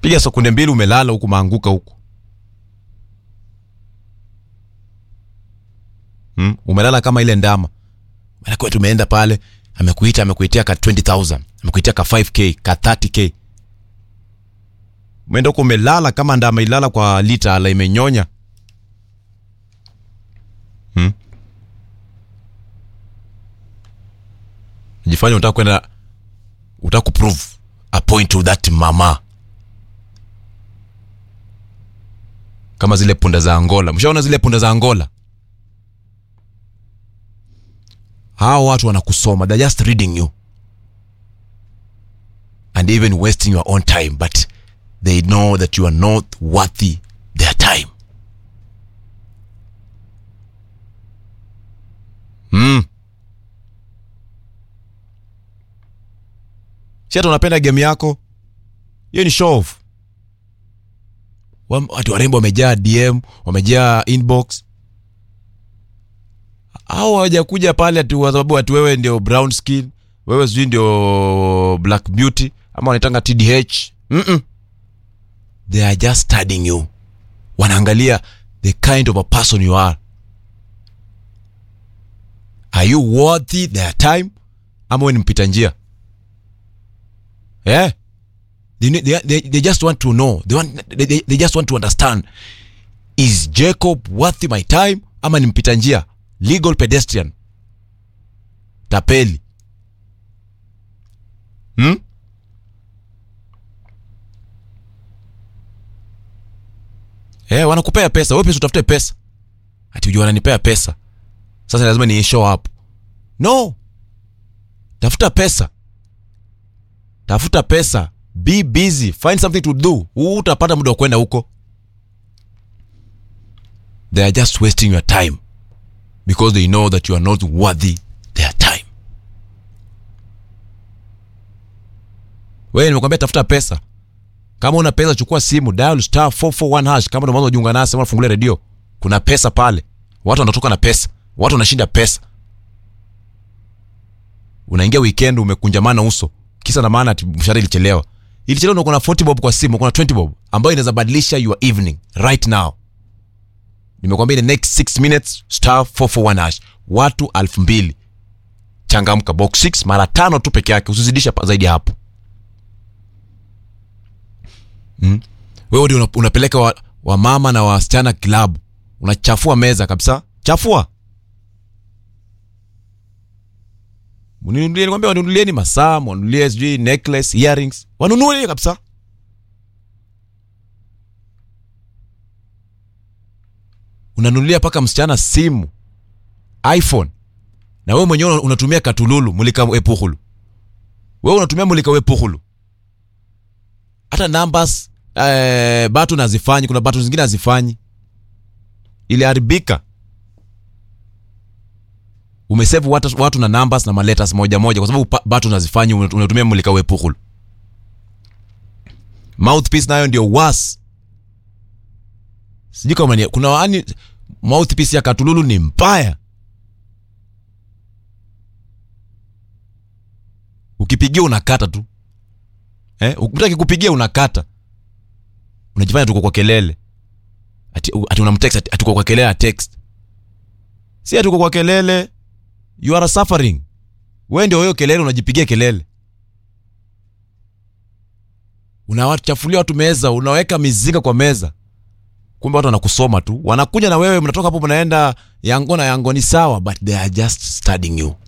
piga sekunde mbili umelala huku maanguka huku hmm? umelala kama ile ndama Maanake wetu umeenda pale amekuita amekuitia ka 20000 amekuitia ka 5k ka 30k umeenda huko umelala kama ndama ilala kwa lita ala imenyonya hmm? jifanya unataka kwenda utaka kuprove a point to that mama kama zile punda za angola mshaona zile punda za angola hawa watu wanakusoma they're just reading you and even wasting your own time but they know that you are not worthy their time mm. si hata unapenda game yako hiyo ni show off Wam- watu warembo wamejaa dm wamejaa inbox au hawajakuja pale ati kwa sababu ati wewe ndio brown skin wewe sijui ndio black beauty ama wanaitanga tdh Mm-mm. they are just studying you wanaangalia the kind of a person you are are you worthy their time ama we ni mpita njia yeah. they, need- they, they, they just want to know they, want, they, they, they just want to understand is jacob worthy my time ama ni mpita njia legal pedestrian tapeli hmm? Eh, wanakupea pesa wewe pesa utafute pesa ati ujua wananipea pesa sasa lazima ni show up no tafuta pesa tafuta pesa be busy find something to do Huu utapata muda wa kwenda huko they are just wasting your time because they know that you are not worthy their time wewe nimekwambia tafuta pesa kama una pesa chukua simu dial star 441 hash kama ndio mwanzo ujiunga nasi ama fungulia redio kuna pesa pale watu wanatoka na pesa watu wanashinda pesa unaingia weekend umekunjamana uso kisa na maana ati mshahara ilichelewa ilichelewa na uko na 40 bob kwa simu uko na 20 bob ambayo inaweza badilisha your evening right now nimekwambia in the next 6 minutes star 441 hash watu elfu mbili changamka box 6 mara tano tu peke yake usizidisha pa- zaidi ya hapo mm? wewe ndio una- unapeleka wa, wa mama na wasichana klabu unachafua meza kabisa chafua Mninunulie, nikwambia wanunulieni masaa wanunulie sijui necklace earrings wanunulie kabisa unanunulia mpaka msichana simu iphone na wewe mwenyewe unatumia katululu mulika epuhulu wewe unatumia mulika wepuhulu hata numbers eh, batu nazifanyi kuna batu zingine hazifanyi iliharibika umesave watu, watu na numbers na maletters moja moja kwa sababu pa- batu nazifanyi unat- unatumia mulika wepuhulu mouthpiece nayo ndio was sijui kama ni- kuna wani mouthpiece ya katululu ni mbaya ukipigia unakata tu eh? mtu akikupigia unakata unajifanya tuko kwa kelele ati, ati unamtext ati, ati uko kwa kelele a text si ati uko kwa kelele you are suffering we ndio hiyo kelele unajipigia kelele unawachafulia watu meza unaweka mizinga kwa meza kumbe watu wanakusoma tu wanakuja na wewe mnatoka hapo mnaenda yango na yango ni sawa but they are just studying you